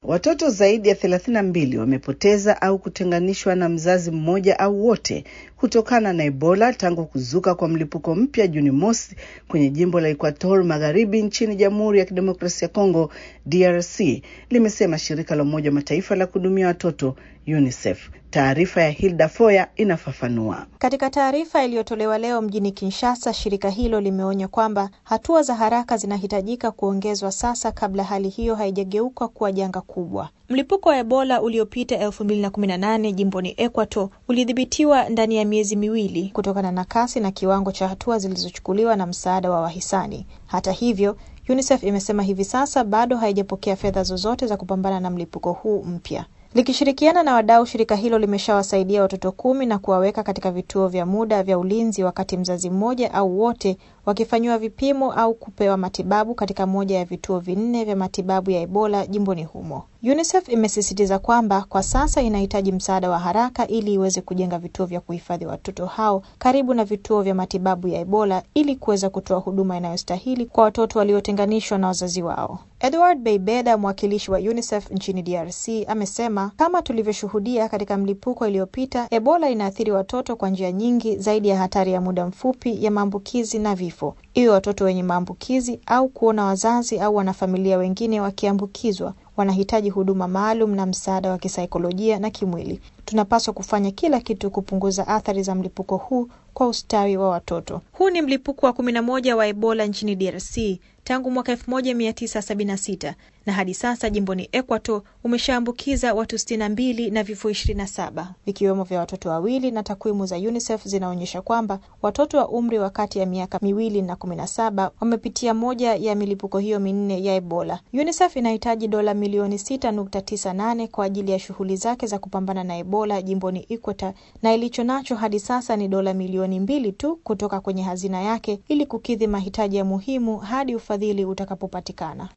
Watoto zaidi ya thelathini na mbili wamepoteza au kutenganishwa na mzazi mmoja au wote kutokana na Ebola tangu kuzuka kwa mlipuko mpya Juni mosi kwenye jimbo la Equator Magharibi nchini Jamhuri ya Kidemokrasia ya Kongo DRC, limesema shirika la Umoja wa Mataifa la kuhudumia watoto UNICEF. Taarifa ya Hilda Foya inafafanua. Katika taarifa iliyotolewa leo mjini Kinshasa, shirika hilo limeonya kwamba hatua za haraka zinahitajika kuongezwa sasa kabla hali hiyo haijageuka kuwa janga kubwa. Mlipuko wa Ebola uliopita 2018 jimboni Equator ulidhibitiwa ndani ya miezi miwili kutokana na kasi na kiwango cha hatua zilizochukuliwa na msaada wa wahisani. Hata hivyo, UNICEF imesema hivi sasa bado haijapokea fedha zozote za kupambana na mlipuko huu mpya. Likishirikiana na wadau, shirika hilo limeshawasaidia watoto kumi na kuwaweka katika vituo vya muda vya ulinzi, wakati mzazi mmoja au wote wakifanyiwa vipimo au kupewa matibabu katika moja ya vituo vinne vya matibabu ya Ebola jimboni humo. UNICEF imesisitiza kwamba kwa sasa inahitaji msaada wa haraka ili iweze kujenga vituo vya kuhifadhi watoto hao karibu na vituo vya matibabu ya Ebola ili kuweza kutoa huduma inayostahili kwa watoto waliotenganishwa na wazazi wao. Edward Beibeda, mwakilishi wa UNICEF nchini DRC, amesema kama tulivyoshuhudia katika mlipuko iliyopita, Ebola inaathiri watoto kwa njia nyingi zaidi ya hatari ya muda mfupi ya maambukizi na vifo, iwe watoto wenye maambukizi au kuona wazazi au wanafamilia wengine wakiambukizwa wanahitaji huduma maalum na msaada wa kisaikolojia na kimwili. Tunapaswa kufanya kila kitu kupunguza athari za mlipuko huu kwa ustawi wa watoto. Huu ni mlipuko wa kumi na moja wa Ebola nchini DRC tangu mwaka 1976 na hadi sasa jimboni Equator umeshaambukiza watu 62 na vifo 27 vikiwemo vya watoto wawili, na takwimu za UNICEF zinaonyesha kwamba watoto wa umri wa kati ya miaka miwili na 17 wamepitia moja ya milipuko hiyo minne ya Ebola. UNICEF inahitaji dola milioni 6.98 kwa ajili ya shughuli zake za kupambana na Ebola jimboni Equator, na ilicho nacho hadi sasa ni dola milioni mbili tu kutoka kwenye hazina yake ili kukidhi mahitaji ya muhimu hadi ufadhili utakapopatikana.